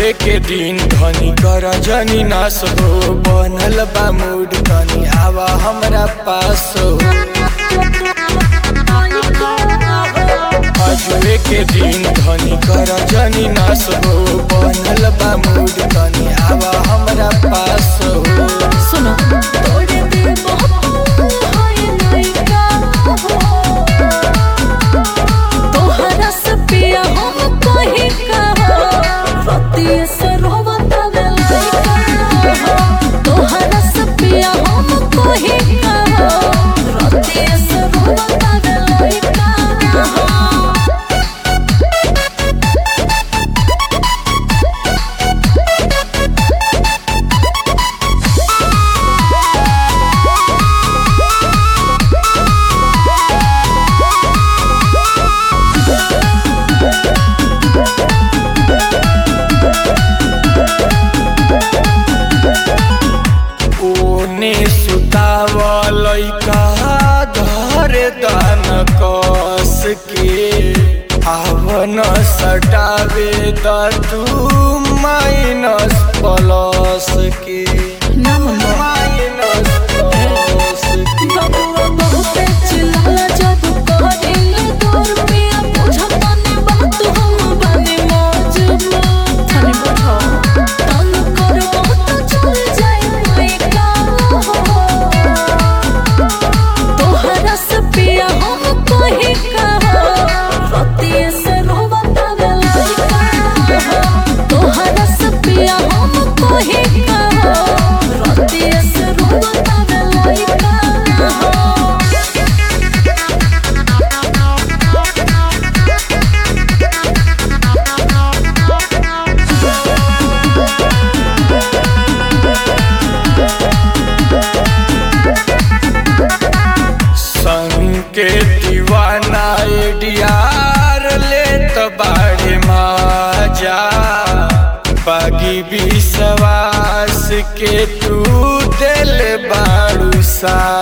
आजुए के दिन धनी कर जनी नास हो बनल बा मूड तनी आवा हमरा पास हो आजुए के दिन धनी कर जनी नास हो बनल बा मूड तनी आवा हमरा पास हो सुनो तोड़े दिल बहुत हाय लइका हो तोहरा से पिया हम कहीं का रतिये से रोवत लइका हो तोहरा से पिया हम कहीं का रतिये से रोवत लइका हो ओने सुतावल का धरे दान कस के आवन सटावे द तू माइनस प्लस के ना मम्मा माइनस प्लस के बबुआ बहुते चिल्लाला जब कहिल दूर पिया बुझता ने बात हम बने मौजूद थाने बुझो तन करबो त चल जाई लइका हो तोहरा से पिया हम कहीं का रतिये से रोवत लइका हो तोहरा से पिया हम कहीं का रतिये से रोवत लइका हो संग के दीवाना एडियार ले तो बाड़े माजा बागी विश्वास के तू दिल बाड़ू सा